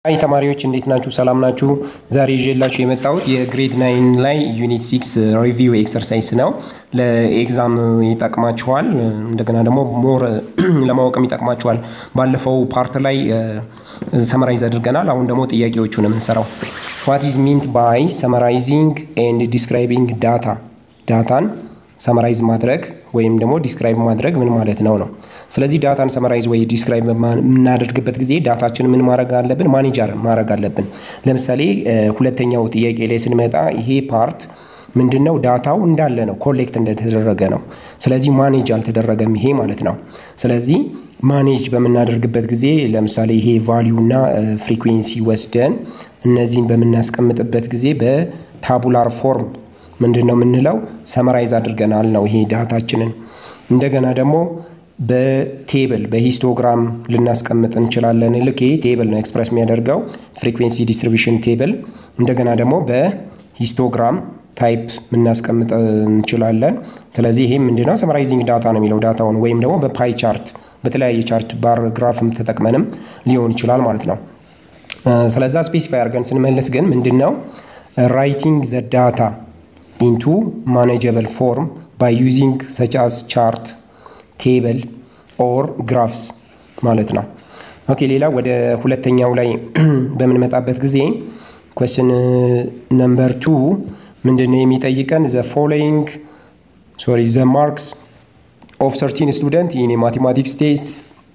አይ ተማሪዎች እንዴት ናችሁ? ሰላም ናችሁ? ዛሬ ይዤላችሁ የመጣሁት የግሬድ ናይን ላይ ዩኒት ሲክስ ሪቪው ኤክሰርሳይዝ ነው። ለኤግዛም ይጠቅማችኋል፣ እንደገና ደግሞ ሞር ለማወቅም ይጠቅማችኋል። ባለፈው ፓርት ላይ ሰመራይዝ አድርገናል። አሁን ደግሞ ጥያቄዎቹን የምንሰራው ዋት ኢዝ ሚንት ባይ ሰመራይዚንግ ኤንድ ዲስክራይቢንግ ዳታ ዳታን ሰመራይዝ ማድረግ ወይም ደግሞ ዲስክራይብ ማድረግ ምን ማለት ነው ነው ስለዚህ ዳታን ሰመራይዝ ወይ ዲስክራይብ የምናደርግበት ጊዜ ዳታችን ምን ማድረግ አለብን? ማኔጀር ማድረግ አለብን። ለምሳሌ ሁለተኛው ጥያቄ ላይ ስንመጣ ይሄ ፓርት ምንድን ነው? ዳታው እንዳለ ነው፣ ኮሌክት እንደተደረገ ነው። ስለዚህ ማኔጅ አልተደረገም ይሄ ማለት ነው። ስለዚህ ማኔጅ በምናደርግበት ጊዜ ለምሳሌ ይሄ ቫሊዩ እና ፍሪኩዌንሲ ወስደን እነዚህን በምናስቀምጥበት ጊዜ በታቡላር ፎርም ምንድን ነው የምንለው? ሰመራይዝ አድርገናል ነው ይሄ ዳታችንን። እንደገና ደግሞ በቴብል በሂስቶግራም ልናስቀምጥ እንችላለን። ልክ ይሄ ቴብል ነው ኤክስፕረስ የሚያደርገው ፍሪኩዌንሲ ዲስትሪቢሽን ቴብል። እንደገና ደግሞ በሂስቶግራም ታይፕ ልናስቀምጥ እንችላለን። ስለዚህ ይሄም ምንድነው ሰመራይዚንግ ዳታ ነው የሚለው ዳታውን፣ ወይም ደግሞ በፓይ ቻርት በተለያየ ቻርት ባር ግራፍም ተጠቅመንም ሊሆን ይችላል ማለት ነው። ስለዛ ስፔሲፋይ አድርገን ስንመልስ ግን ምንድን ነው ራይቲንግ ዘ ዳታ ኢንቱ ማኔጀብል ፎርም ባይ ዩዚንግ ሰች አስ ቻርት ቴብል ኦር ግራፍስ ማለት ነው። ኦኬ ሌላ ወደ ሁለተኛው ላይ በምንመጣበት ጊዜ ኮስን ነምበር ቱ ምንድን ነው የሚጠይቀን? ዘ ፎሎዊንግ ሶሪ ዘ ማርክስ ኦፍ ሰርቲን ስቱደንት ኢን ማቴማቲክስ ቴስት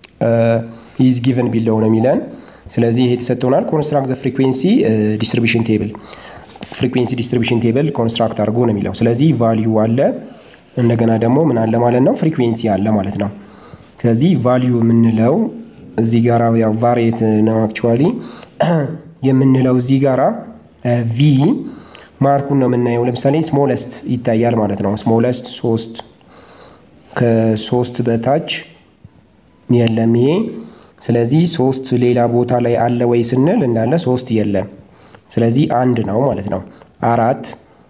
ኢዝ ጊቨን ቢለው ነው የሚለን። ስለዚህ ይሄ ተሰጥቶናል። ኮንስትራክት ዘ ፍሪኩዌንሲ ዲስትሪቢሽን ቴብል ፍሪኩዌንሲ ዲስትሪቢሽን ቴብል ኮንስትራክት አድርጎ ነው የሚለው። ስለዚህ ቫሊዩ አለ እንደገና ደግሞ ምን አለ ማለት ነው ፍሪኩዌንሲ አለ ማለት ነው። ስለዚህ ቫሊዩ የምንለው እዚህ ጋራ ያው ቫሪየት ነው አክቹዋሊ የምንለው እዚህ ጋራ ቪ ማርኩን ነው የምናየው። ለምሳሌ ስሞለስት ይታያል ማለት ነው። ስሞለስት ሶስት ከሶስት በታች የለም ይሄ። ስለዚህ ሶስት ሌላ ቦታ ላይ አለ ወይ ስንል እንዳለ ሶስት የለም። ስለዚህ አንድ ነው ማለት ነው። አራት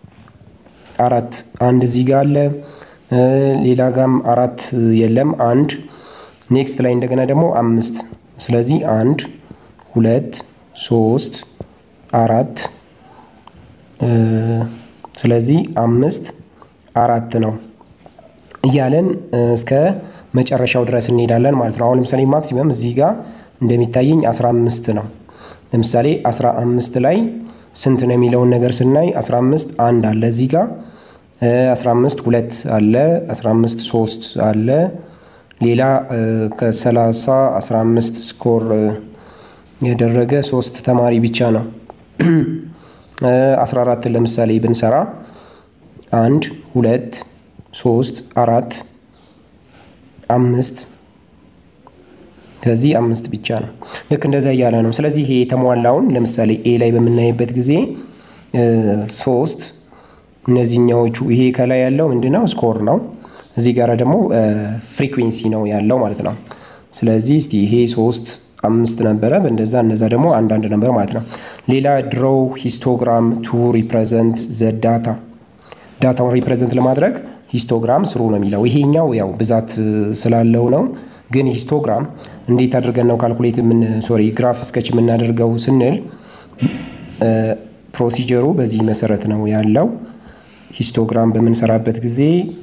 አራት አንድ እዚህ ጋር አለ። ሌላ ጋም አራት የለም አንድ። ኔክስት ላይ እንደገና ደግሞ አምስት። ስለዚህ አንድ ሁለት ሶስት አራት ስለዚህ አምስት አራት ነው እያለን እስከ መጨረሻው ድረስ እንሄዳለን ማለት ነው። አሁን ለምሳሌ ማክሲመም እዚህ ጋር እንደሚታየኝ 15 ነው። ለምሳሌ 15 ላይ ስንት ነው የሚለውን ነገር ስናይ 15 አንድ አለ እዚህ ጋር 15 ሁለት አለ 15 ሶስት አለ ሌላ ከ30 15 ስኮር ያደረገ ሶስት ተማሪ ብቻ ነው። 14 ለምሳሌ ብንሰራ አንድ ሁለት ሶስት አራት አምስት ከዚህ አምስት ብቻ ነው። ልክ እንደዛ እያለ ነው። ስለዚህ ይሄ የተሟላውን ለምሳሌ ኤ ላይ በምናይበት ጊዜ ሶስት እነዚህኛዎቹ ይሄ ከላይ ያለው ምንድነው ስኮር ነው። እዚህ ጋር ደግሞ ፍሪኩዌንሲ ነው ያለው ማለት ነው። ስለዚህ እስቲ ይሄ ሶስት አምስት ነበረ በእንደዛ እነዛ ደግሞ አንዳንድ ነበር ማለት ነው። ሌላ ድሮው ሂስቶግራም ቱ ሪፕሬዘንት ዘ ዳታ ዳታውን ሪፕሬዘንት ለማድረግ ሂስቶግራም ስሩ ነው የሚለው። ይሄኛው ያው ብዛት ስላለው ነው። ግን ሂስቶግራም እንዴት አድርገን ነው ካልኩሌት ምን ሶሪ ግራፍ ስኬች የምናደርገው ስንል ፕሮሲጀሩ በዚህ መሰረት ነው ያለው። ሂስቶግራም በምንሰራበት ጊዜ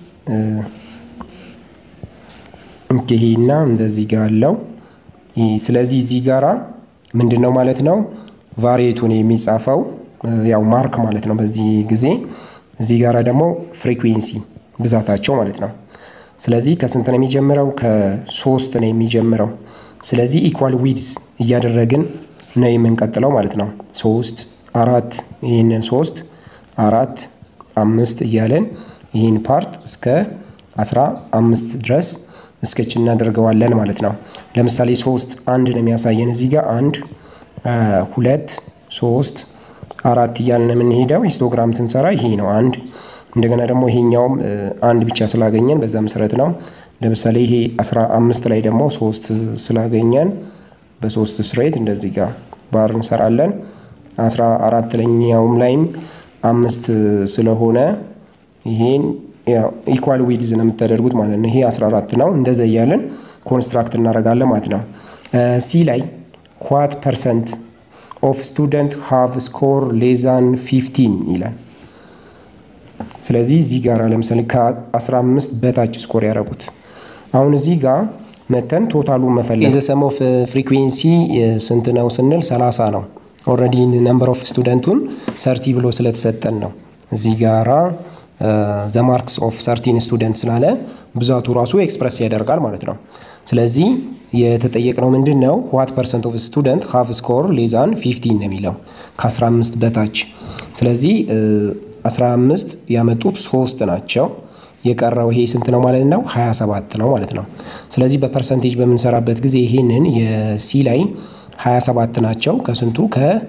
ይሄና እንደዚህ ጋር አለው። ስለዚህ እዚህ ጋራ ምንድን ነው ማለት ነው ቫሪየቱን የሚጻፈው ያው ማርክ ማለት ነው በዚህ ጊዜ። እዚህ ጋራ ደግሞ ፍሪኩዌንሲ ብዛታቸው ማለት ነው። ስለዚህ ከስንት ነው የሚጀምረው? ከሶስት ነው የሚጀምረው። ስለዚህ ኢኳል ዊድስ እያደረግን ነው የምንቀጥለው ማለት ነው። ሶስት አራት፣ ይህንን ሶስት አራት አምስት እያለን ይህን ፓርት እስከ አስራ አምስት ድረስ እስከች እናደርገዋለን ማለት ነው። ለምሳሌ ሶስት አንድ ነው የሚያሳየን እዚህ ጋር አንድ ሁለት ሶስት አራት እያልን የምንሄደው ሂስቶግራም ስንሰራ ይሄ ነው አንድ እንደገና ደግሞ ይሄኛውም አንድ ብቻ ስላገኘን በዛ መሰረት ነው። ለምሳሌ ይሄ አስራ አምስት ላይ ደግሞ ሶስት ስላገኘን በሶስት ስሬት እንደዚህ ጋር ባር እንሰራለን። አስራ አራት ለኛውም ላይም አምስት ስለሆነ ይሄን ኢኳል ዊድዝ ነው የምታደርጉት ማለት ነው። ይሄ 14 ነው። እንደዛ እያለን ኮንስትራክት እናደርጋለን ማለት ነው። ሲ ላይ ዋት ፐርሰንት ኦፍ ስቱደንት ሃቭ ስኮር ሌዛን ፊፍቲን ይላል። ስለዚህ እዚህ ጋር ለምሳሌ ከ15 በታች ስኮር ያደረጉት አሁን እዚህ ጋር መተን ቶታሉ መፈለግ ዘ ሰም ኦፍ ፍሪኩዌንሲ ስንት ነው ስንል 30 ነው። ኦልሬዲ ነምበር ኦፍ ስቱደንቱን ሰርቲ ብሎ ስለተሰጠን ነው። እዚህ ጋራ ዘ ማርክስ ኦፍ ሰርቲን ስቱደንት ስላለ ብዛቱ ራሱ ኤክስፕረስ ያደርጋል ማለት ነው። ስለዚህ የተጠየቅነው ምንድን ነው? ዋት ፐርሰንት ኦፍ ስቱደንት ሃቭ ስኮር ሌዛን 15 ነው የሚለው ከ15 በታች። ስለዚህ 15 ያመጡት ሶስት ናቸው። የቀረው ይሄ ስንት ነው ማለት ነው? 27 ነው ማለት ነው። ስለዚህ በፐርሰንቴጅ በምንሰራበት ጊዜ ይሄንን የሲ ላይ 27 ናቸው ከስንቱ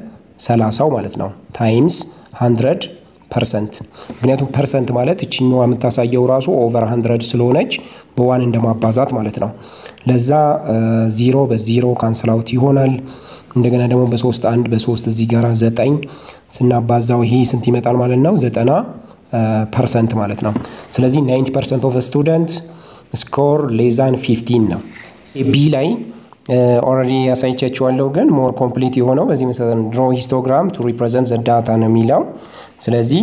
ከ30ው ማለት ነው ታይምስ 100 ፐርሰንት ምክንያቱም ፐርሰንት ማለት እችኛዋ የምታሳየው ራሱ ኦቨር 100 ስለሆነች በዋን እንደማባዛት ማለት ነው። ለዛ ዚሮ በዚሮ ካንስላውት ይሆናል። እንደገና ደግሞ በሶስት አንድ በሶስት እዚህ ጋር ዘጠኝ ስናባዛው ይሄ ስንት ይመጣል ማለት ነው? ዘጠና ፐርሰንት ማለት ነው። ስለዚህ 90 ፐርሰንት ኦፍ ስቱደንት ስኮር ሌዛን 15 ነው። ቢ ላይ ኦልሬዲ ያሳይቻችኋለሁ፣ ግን ሞር ኮምፕሊት የሆነው በዚህ መሰረት ድሮ ሂስቶግራም ቱ ሪፕሬዘንት ዘ ዳታ ነው የሚለው። ስለዚህ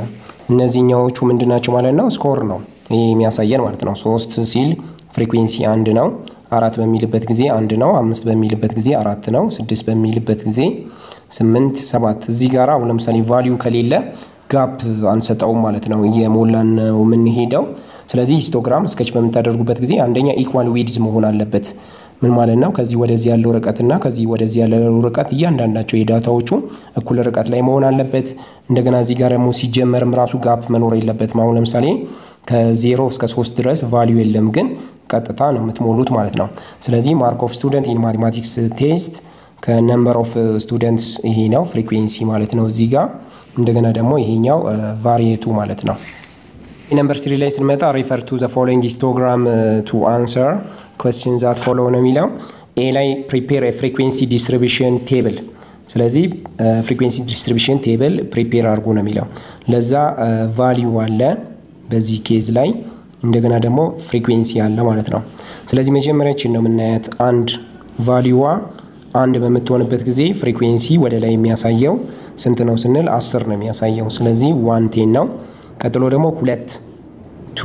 እነዚህኛዎቹ ምንድናቸው ማለት ነው? ስኮር ነው ይህ የሚያሳየን ማለት ነው። ሶስት ሲል ፍሪኩዌንሲ አንድ ነው። አራት በሚልበት ጊዜ አንድ ነው። አምስት በሚልበት ጊዜ አራት ነው። ስድስት በሚልበት ጊዜ ስምንት፣ ሰባት። እዚህ ጋር አሁን ለምሳሌ ቫሊዩ ከሌለ ጋፕ አንሰጠውም ማለት ነው። እየሞላን ነው የምንሄደው። ስለዚህ ሂስቶግራም ስኬች በምታደርጉበት ጊዜ አንደኛ ኢኳል ዊድዝ መሆን አለበት። ምን ማለት ነው? ከዚህ ወደዚህ ያለው ርቀትና ከዚህ ወደዚህ ያለው ርቀት እያንዳንዳቸው የዳታዎቹ እኩል ርቀት ላይ መሆን አለበት። እንደገና እዚህ ጋር ደግሞ ሲጀመርም ራሱ ጋፕ መኖር የለበትም። አሁን ለምሳሌ ከዜሮ እስከ ሶስት ድረስ ቫሊዩ የለም፣ ግን ቀጥታ ነው የምትሞሉት ማለት ነው። ስለዚህ ማርክ ኦፍ ስቱደንት ኢን ማቴማቲክስ ቴስት ከነምበር ኦፍ ስቱደንትስ ይሄ ነው ፍሪኩዌንሲ ማለት ነው እዚህ ጋር እንደገና ደግሞ ይሄኛው ቫሪየቱ ማለት ነው። ነምበር ስሪ ላይ ስንመጣ ሪፈር ቱ ዘ ፎሎዊንግ ሂስቶግራም ቱ አንሰር ኮስችን ዛት ፎሎ ነው የሚለው ኤ ላይ ፕሪፔር ፍሪኩዌንሲ ዲስትሪቢሽን ቴብል። ስለዚህ ፍሪኩዌንሲ ዲስትሪቢሽን ቴብል ፕሪፔር አድርጎ ነው የሚለው ለዛ ቫሊዩ አለ በዚህ ኬዝ ላይ እንደገና ደግሞ ፍሪኩዌንሲ አለ ማለት ነው። ስለዚህ መጀመሪያችን ነው የምናያት አንድ ቫሊዩዋ አንድ በምትሆንበት ጊዜ ፍሪኩዌንሲ ወደ ላይ የሚያሳየው ስንት ነው ስንል አስር ነው የሚያሳየው። ስለዚህ ዋን ቴን ነው። ቀጥሎ ደግሞ ሁለት ቱ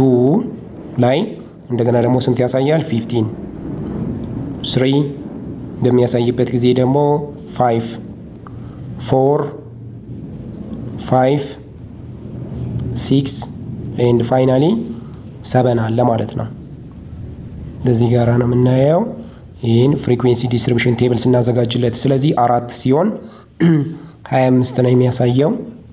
ላይ እንደገና ደግሞ ስንት ያሳያል? ፊፍቲን ስሪ በሚያሳይበት ጊዜ ደግሞ ፋይቭ ፎር ፋይቭ ሲክስ ኤንድ ፋይናሊ ሰበን አለ ማለት ነው። በዚህ ጋራ ነው የምናየው ይህን ፍሪኩዌንሲ ዲስትሪቢሽን ቴብል ስናዘጋጅለት። ስለዚህ አራት ሲሆን 25 ነው የሚያሳየው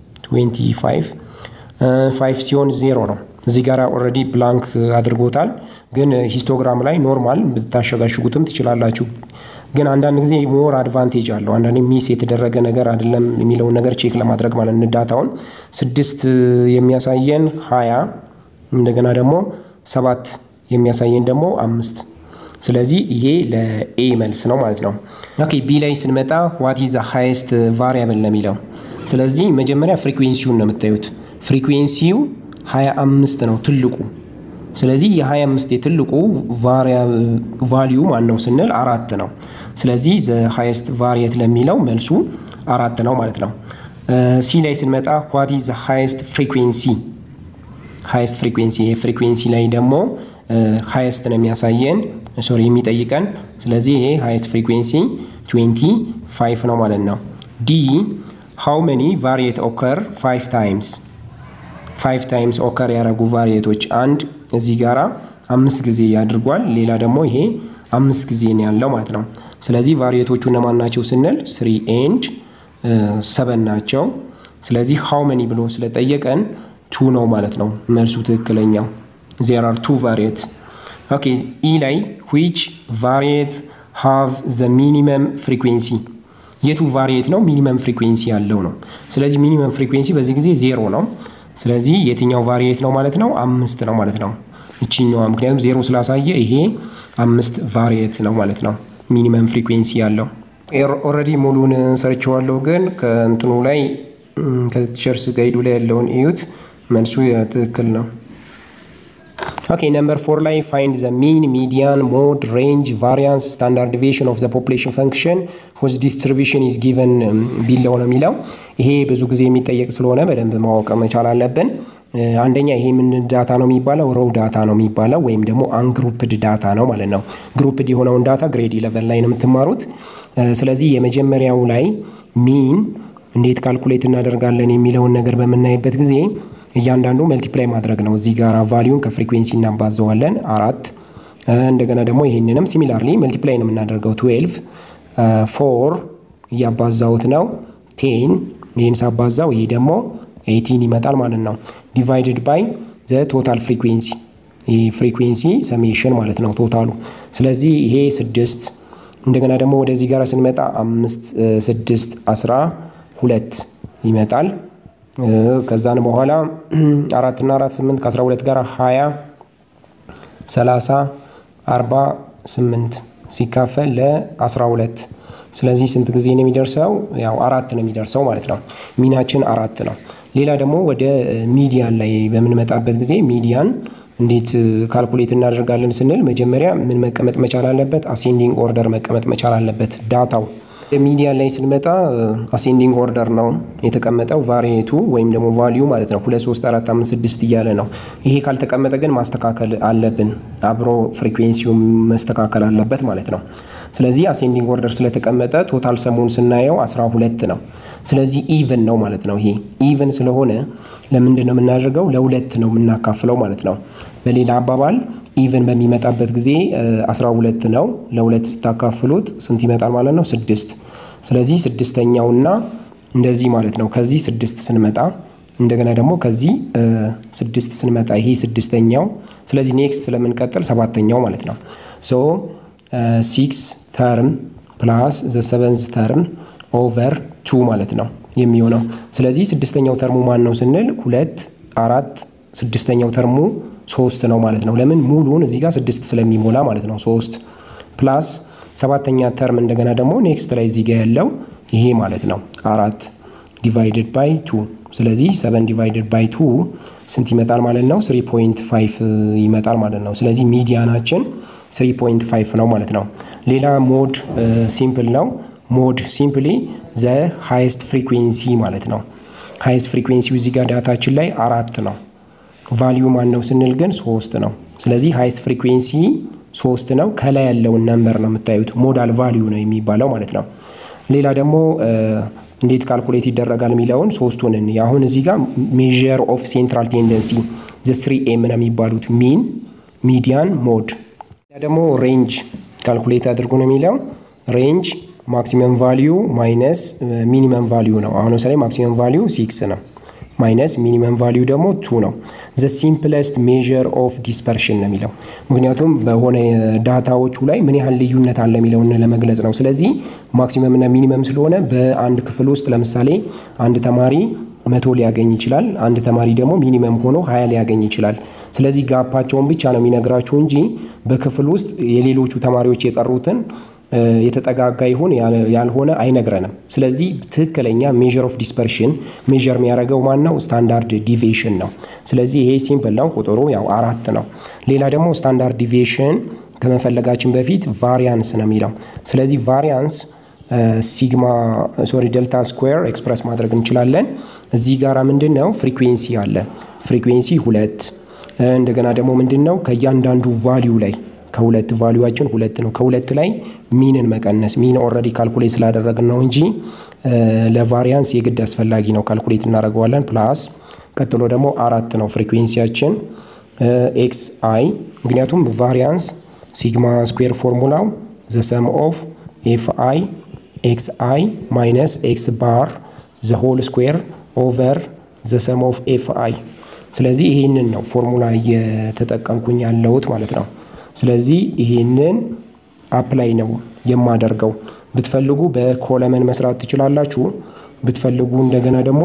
25 ፋይቭ ሲሆን ዜሮ ነው። እዚህ ጋር ኦልሬዲ ብላንክ አድርጎታል። ግን ሂስቶግራም ላይ ኖርማል ብታሸጋሽጉትም ትችላላችሁ። ግን አንዳንድ ጊዜ ሞር አድቫንቴጅ አለው። አንዳንድ ሚስ የተደረገ ነገር አይደለም የሚለውን ነገር ቼክ ለማድረግ ማለት ነው። ዳታውን ስድስት የሚያሳየን ሀያ እንደገና ደግሞ ሰባት የሚያሳየን ደግሞ አምስት ስለዚህ ይሄ ለኤ መልስ ነው ማለት ነው። ኦኬ ቢ ላይ ስንመጣ ዋት ኢዝ ሃይስት ቫሪያብል ነው የሚለው። ስለዚህ መጀመሪያ ፍሪኩዌንሲውን ነው የምታዩት። ፍሪኩዌንሲው 25 ነው ትልቁ። ስለዚህ የ25 የትልቁ ቫሊዩ ማን ነው ስንል አራት ነው። ስለዚህ ዘ ሃይስት ቫሪየት ለሚለው መልሱ አራት ነው ማለት ነው። ሲ ላይ ስንመጣ ዋት ኢዝ ሃይስት ፍሪኩዌንሲ ሃይስት ፍሪኩዌንሲ ፍሪኩዌንሲ ላይ ደግሞ ሃይስት ነው የሚያሳየን ሶሪ የሚጠይቀን። ስለዚህ ይሄ ሃይስት ፍሪኩዌንሲ 25 ነው ማለት ነው። ዲ ሃው መኒ ቫሪየት ኦከር 5 ታይምስ 5 ታይምስ ኦከር ያደረጉ ቫሪየቶች አንድ እዚህ ጋራ አምስት ጊዜ ያድርጓል። ሌላ ደግሞ ይሄ አምስት ጊዜ ነው ያለው ማለት ነው። ስለዚህ ቫሪየቶቹ እነማን ናቸው ስንል ስሪ ኤንድ ሰበን ናቸው። ስለዚህ ሃው መኒ ብሎ ስለጠየቀን ቱ ነው ማለት ነው መልሱ ትክክለኛው። ዜር አር ቱ ቫሪየት ኦኬ ኢ ላይ ዊች ቫሪየት ሃቭ ዘ ሚኒመም ፍሪኩዌንሲ የቱ ቫሪየት ነው ሚኒመም ፍሪኩዌንሲ ያለው ነው። ስለዚህ ሚኒመም ፍሪኩዌንሲ በዚህ ጊዜ ዜሮ ነው። ስለዚህ የትኛው ቫሪየት ነው ማለት ነው? አምስት ነው ማለት ነው። እችኛዋ ምክንያቱም ዜሮ ስላሳየ ይሄ አምስት ቫሪየት ነው ማለት ነው ሚኒመም ፍሪኩዌንሲ ያለው። ኦልሬዲ ሙሉን ሰርቸዋለሁ፣ ግን ከእንትኑ ላይ ከቲቸርስ ጋይዱ ላይ ያለውን እዩት። መልሱ ትክክል ነው። ኦኬ ነምበር ፎር ላይ ፋይንድ ዘ ሚን ሚዲያን ሞድ ሬንጅ ቫሪያንስ ስታንዳርድ ዲቪዬሽን ኦፍ ዘ ፖፕሌሽን ፈንክሽን ሁዝ ዲስትሪቢሽን ኢዝ ጊቨን ቢለው ነው የሚለው። ይሄ ብዙ ጊዜ የሚጠየቅ ስለሆነ በደንብ ማወቅ መቻል አለብን። አንደኛ ይሄ ምን ዳታ ነው የሚባለው? ሮው ዳታ ነው የሚባለው ወይም ደግሞ አንግሩፕድ ዳታ ነው ማለት ነው። ግሩፕድ የሆነውን ዳታ ግሬድ ኢለቨን ላይ ነው የምትማሩት። ስለዚህ የመጀመሪያው ላይ ሚን እንዴት ካልኩሌት እናደርጋለን የሚለውን ነገር በምናይበት ጊዜ እያንዳንዱ መልቲፕላይ ማድረግ ነው። እዚህ ጋር ቫሊዩን ከፍሪኩዌንሲ እናባዘዋለን አራት። እንደገና ደግሞ ይህንንም ሲሚላርሊ መልቲፕላይ ነው የምናደርገው ትዌልቭ ፎር እያባዛውት ነው ቴን ይህን ሳባዛው ይሄ ደግሞ ኤይቲን ይመጣል ማለት ነው። ዲቫይድድ ባይ ዘ ቶታል ፍሪኩዌንሲ ይህ ፍሪኩዌንሲ ሰሜሽን ማለት ነው ቶታሉ። ስለዚህ ይሄ ስድስት እንደገና ደግሞ ወደዚህ ጋር ስንመጣ አምስት ስድስት አስራ ሁለት ይመጣል። ከዛን በኋላ አራትና አራት ስምንት ከአስራ ሁለት ጋር ሀያ ሰላሳ አርባ ስምንት ሲካፈል ለአስራ ሁለት ስለዚህ ስንት ጊዜ ነው የሚደርሰው? ያው አራት ነው የሚደርሰው ማለት ነው። ሚናችን አራት ነው። ሌላ ደግሞ ወደ ሚዲያን ላይ በምንመጣበት ጊዜ ሚዲያን እንዴት ካልኩሌት እናደርጋለን ስንል መጀመሪያ ምን መቀመጥ መቻል አለበት? አሴንዲንግ ኦርደር መቀመጥ መቻል አለበት ዳታው ሚዲያን ላይ ስንመጣ አሴንዲንግ ኦርደር ነው የተቀመጠው ቫሪየቱ ወይም ደግሞ ቫሊዩ ማለት ነው። ሁለት ሶስት አራት አምስት ስድስት እያለ ነው። ይሄ ካልተቀመጠ ግን ማስተካከል አለብን። አብሮ ፍሪኩዌንሲው መስተካከል አለበት ማለት ነው። ስለዚህ አሴንዲንግ ኦርደር ስለተቀመጠ ቶታል ሰሙን ስናየው አስራ ሁለት ነው። ስለዚህ ኢቨን ነው ማለት ነው። ይሄ ኢቨን ስለሆነ ለምንድን ነው የምናደርገው? ለሁለት ነው የምናካፍለው ማለት ነው። በሌላ አባባል ኢቨን በሚመጣበት ጊዜ አስራ ሁለት ነው። ለሁለት ስታካፍሉት ስንት ይመጣል ማለት ነው? ስድስት። ስለዚህ ስድስተኛውና እንደዚህ ማለት ነው። ከዚህ ስድስት ስንመጣ እንደገና ደግሞ ከዚህ ስድስት ስንመጣ ይሄ ስድስተኛው። ስለዚህ ኔክስት ስለምንቀጥል ሰባተኛው ማለት ነው። ሶ ሲክስ ተርም ፕላስ ዘ ሰቨንዝ ተርም ኦቨር ቱ ማለት ነው የሚሆነው። ስለዚህ ስድስተኛው ተርሙ ማን ነው ስንል ሁለት አራት ስድስተኛው ተርሙ ሶስት ነው ማለት ነው። ለምን ሙሉን እዚህ ጋር ስድስት ስለሚሞላ ማለት ነው። ሶስት ፕላስ ሰባተኛ ተርም እንደገና ደግሞ ኔክስት ላይ እዚህ ጋር ያለው ይሄ ማለት ነው አራት ዲቫይድድ ባይ ቱ። ስለዚህ ሰቨን ዲቫይድድ ባይ ቱ ስንት ይመጣል ማለት ነው? ስሪ ፖይንት ፋይቭ ይመጣል ማለት ነው። ስለዚህ ሚዲያናችን ስሪ ፖይንት ፋይቭ ነው ማለት ነው። ሌላ ሞድ ሲምፕል ነው። ሞድ ሲምፕሊ ዘ ሃይስት ፍሪኩዌንሲ ማለት ነው። ሃይስት ፍሪኩዌንሲው እዚህ ጋር ዳታችን ላይ አራት ነው። ቫሊዩ ማን ነው ስንል ግን ሶስት ነው። ስለዚህ ሃይስት ፍሪኩዌንሲ ሶስት ነው። ከላይ ያለውን ነምበር ነው የምታዩት ሞዳል ቫሊዩ ነው የሚባለው ማለት ነው። ሌላ ደግሞ እንዴት ካልኩሌት ይደረጋል የሚለውን ሶስቱን አሁን እዚህ ጋር ሜዥር ኦፍ ሴንትራል ቴንደንሲ ዘ ስሪ ኤም ነው የሚባሉት ሚን፣ ሚዲያን፣ ሞድ ደግሞ ሬንጅ ካልኩሌት አድርጎ ነው የሚለው ሬንጅ ማክሲመም ቫሊዩ ማይነስ ሚኒመም ቫሊዩ ነው። አሁን ለምሳሌ ማክሲመም ቫሊዩ ሲክስ ነው ማይነስ ሚኒመም ቫሊዩ ደግሞ ቱ ነው። ዘ ሲምፕለስት ሜዥር ኦፍ ዲስፐርሽን ነው የሚለው ምክንያቱም በሆነ ዳታዎቹ ላይ ምን ያህል ልዩነት አለ የሚለውን ለመግለጽ ነው። ስለዚህ ማክሲመም እና ሚኒመም ስለሆነ በአንድ ክፍል ውስጥ ለምሳሌ አንድ ተማሪ መቶ ሊያገኝ ይችላል። አንድ ተማሪ ደግሞ ሚኒመም ሆኖ ሀያ ሊያገኝ ይችላል። ስለዚህ ጋፓቸውን ብቻ ነው የሚነግራችሁ እንጂ በክፍል ውስጥ የሌሎቹ ተማሪዎች የቀሩትን የተጠጋጋ ይሁን ያልሆነ አይነግረንም። ስለዚህ ትክክለኛ ሜዥር ኦፍ ዲስፐርሽን ሜዥር የሚያደርገው ማን ነው? ስታንዳርድ ዲቪዬሽን ነው። ስለዚህ ይሄ ሲምፕል ነው፣ ቁጥሩ ያው አራት ነው። ሌላ ደግሞ ስታንዳርድ ዲቪዬሽን ከመፈለጋችን በፊት ቫሪያንስ ነው የሚለው። ስለዚህ ቫሪያንስ ሲግማ ሶሪ ደልታ ስኩዌር ኤክስፕረስ ማድረግ እንችላለን። እዚህ ጋራ ምንድን ነው ፍሪኩዌንሲ አለ። ፍሪኩዌንሲ ሁለት እንደገና ደግሞ ምንድን ነው ከእያንዳንዱ ቫሊዩ ላይ ከሁለት ቫሊዩዋችን ሁለት ነው። ከሁለት ላይ ሚንን መቀነስ ሚን ኦልሬዲ ካልኩሌት ስላደረግን ነው እንጂ ለቫሪያንስ የግድ አስፈላጊ ነው። ካልኩሌት እናደርገዋለን። ፕላስ ቀጥሎ ደግሞ አራት ነው ፍሪኩዌንሲያችን ኤክስ አይ ምክንያቱም ቫሪያንስ ሲግማ ስኩዌር ፎርሙላው ዘ ሰም ኦፍ ኤፍ አይ ኤክስ አይ ማይነስ ኤክስ ባር ዘ ሆል ስኩዌር ኦቨር ዘ ሰም ኦፍ ኤፍ አይ። ስለዚህ ይህንን ነው ፎርሙላ እየተጠቀምኩኝ ያለሁት ማለት ነው። ስለዚህ ይሄንን አፕላይ ነው የማደርገው። ብትፈልጉ በኮለመን መስራት ትችላላችሁ። ብትፈልጉ እንደገና ደግሞ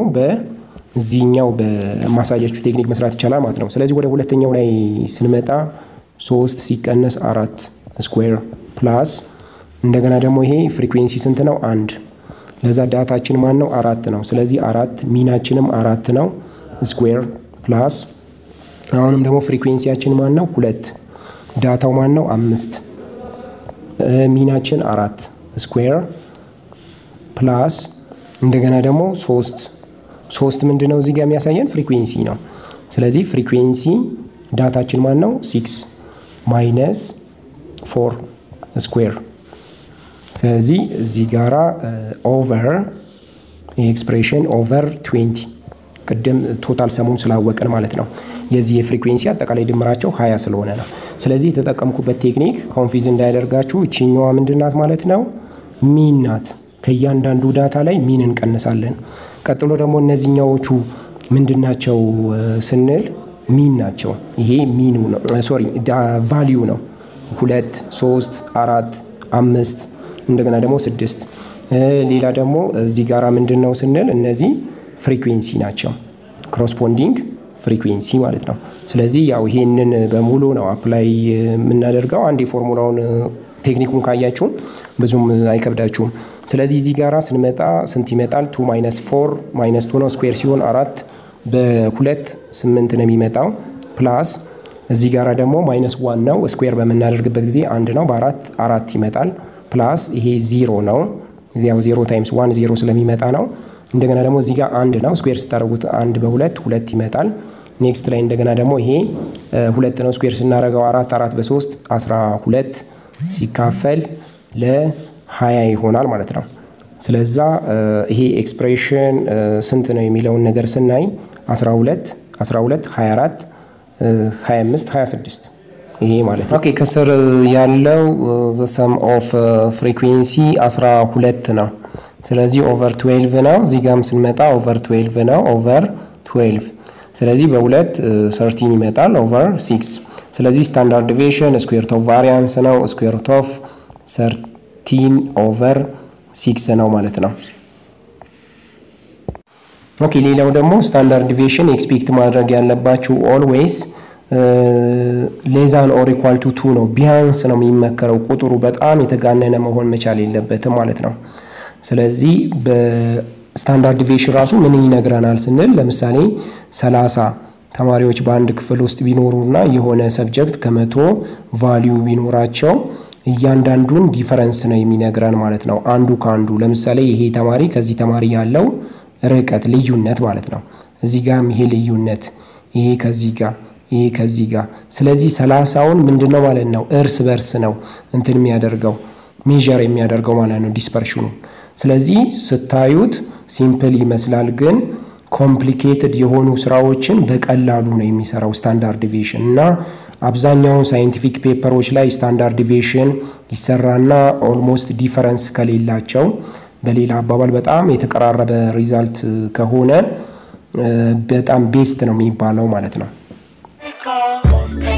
በዚህኛው በማሳያችሁ ቴክኒክ መስራት ይቻላል ማለት ነው። ስለዚህ ወደ ሁለተኛው ላይ ስንመጣ ሶስት ሲቀነስ አራት ስኩዌር ፕላስ እንደገና ደግሞ ይሄ ፍሪኩዌንሲ ስንት ነው? አንድ ለዛ ዳታችን ማን ነው? አራት ነው። ስለዚህ አራት ሚናችንም አራት ነው ስኩዌር ፕላስ አሁንም ደግሞ ፍሪኩዌንሲያችን ማን ነው? ሁለት ዳታው ማን ነው? አምስት ሚናችን አራት ስኩዌር ፕላስ እንደገና ደግሞ ሶስት ሶስት ምንድን ነው እዚህ ጋር የሚያሳየን ፍሪኩዌንሲ ነው። ስለዚህ ፍሪኩዌንሲ ዳታችን ማን ነው? ሲክስ ማይነስ ፎር ስኩዌር ስለዚህ እዚህ ጋራ ኦቨር ኤክስፕሬሽን ኦቨር 20 ቅድም ቶታል ሰሙን ስላወቅን ማለት ነው። የዚህ የፍሪኩዌንሲ አጠቃላይ ድምራቸው ሀያ ስለሆነ ነው። ስለዚህ የተጠቀምኩበት ቴክኒክ ኮንፊዝ እንዳያደርጋችሁ እችኛዋ ምንድናት ማለት ነው? ሚን ናት። ከእያንዳንዱ ዳታ ላይ ሚን እንቀንሳለን። ቀጥሎ ደግሞ እነዚህኛዎቹ ምንድናቸው ስንል ሚን ናቸው። ይሄ ሚኑ ነው፣ ሶሪ ቫሊዩ ነው። ሁለት፣ ሶስት፣ አራት፣ አምስት እንደገና ደግሞ ስድስት። ሌላ ደግሞ እዚህ ጋራ ምንድን ነው ስንል እነዚህ ፍሪኩዌንሲ ናቸው። ኮረስፖንዲንግ ፍሪኩዌንሲ ማለት ነው። ስለዚህ ያው ይሄንን በሙሉ ነው አፕላይ የምናደርገው። አንድ የፎርሙላውን ቴክኒኩን ካያችሁም ብዙም አይከብዳችሁም። ስለዚህ እዚህ ጋራ ስንመጣ ስንት ይመጣል? ቱ ማይነስ ፎር ማይነስ ቱ ነው። ስኩዌር ሲሆን አራት በሁለት ስምንት ነው የሚመጣው። ፕላስ እዚህ ጋራ ደግሞ ማይነስ ዋን ነው። ስኩዌር በምናደርግበት ጊዜ አንድ ነው። በአራት አራት ይመጣል። ፕላስ ይሄ ዚሮ ነው። እዚያው ዜሮ ታይምስ ዋን ዜሮ ስለሚመጣ ነው። እንደገና ደግሞ እዚህ ጋር አንድ ነው። ስኩዌር ስታደርጉት አንድ በሁለት ሁለት ይመጣል። ኔክስት ላይ እንደገና ደግሞ ይሄ ሁለት ነው። ስኩዌር ስናደርገው አራት አራት በሶስት አስራ ሁለት ሲካፈል ለሀያ ይሆናል ማለት ነው። ስለዛ ይሄ ኤክስፕሬሽን ስንት ነው የሚለውን ነገር ስናይ 12 12 24 25 26 ይሄ ማለት ነው። ኦኬ ከስር ያለው ዘ ሰም ኦፍ ፍሪኩዌንሲ 12 ነው። ስለዚህ ኦቨር 12 ነው። እዚህ ጋም ስንመጣ ኦቨር 12 ነው። ኦቨር 12 ስለዚህ በሁለት ሰርቲን ይመጣል ኦቨር 6 ስለዚህ ስታንዳርድ ዲቪዬሽን ስኩዌር ኦፍ ቫሪያንስ ነው። ስኩዌር ኦፍ ሰርቲን ኦቨር 6 ነው ማለት ነው። ኦኬ ሌላው ደግሞ ስታንዳርድ ዲቪዬሽን ኤክስፔክት ማድረግ ያለባችሁ ኦልዌይስ ሌዛን ኦር ኢኳል ቱ ቱ ነው። ቢያንስ ነው የሚመከረው። ቁጥሩ በጣም የተጋነነ መሆን መቻል የለበትም ማለት ነው። ስለዚህ በስታንዳርድ ዲቪዬሽን ራሱ ምን ይነግረናል ስንል ለምሳሌ ሰላሳ ተማሪዎች በአንድ ክፍል ውስጥ ቢኖሩና የሆነ ሰብጀክት ከመቶ ቫሊዩ ቢኖራቸው እያንዳንዱን ዲፈረንስ ነው የሚነግረን ማለት ነው። አንዱ ከአንዱ ለምሳሌ ይሄ ተማሪ ከዚህ ተማሪ ያለው ርቀት ልዩነት ማለት ነው። እዚህ ጋርም ይሄ ልዩነት ይሄ ከዚህ ጋር ይሄ ከዚህ ጋር ስለዚህ ሰላሳውን ምንድን ነው ማለት ነው እርስ በርስ ነው እንትን የሚያደርገው ሜዥር የሚያደርገው ማለት ነው ዲስፐርሽኑ። ስለዚህ ስታዩት ሲምፕል ይመስላል፣ ግን ኮምፕሊኬትድ የሆኑ ስራዎችን በቀላሉ ነው የሚሰራው ስታንዳርድ ዲቪዬሽን እና አብዛኛውን ሳይንቲፊክ ፔፐሮች ላይ ስታንዳርድ ዲቪዬሽን ይሰራና ኦልሞስት ዲፈረንስ ከሌላቸው በሌላ አባባል በጣም የተቀራረበ ሪዛልት ከሆነ በጣም ቤስት ነው የሚባለው ማለት ነው።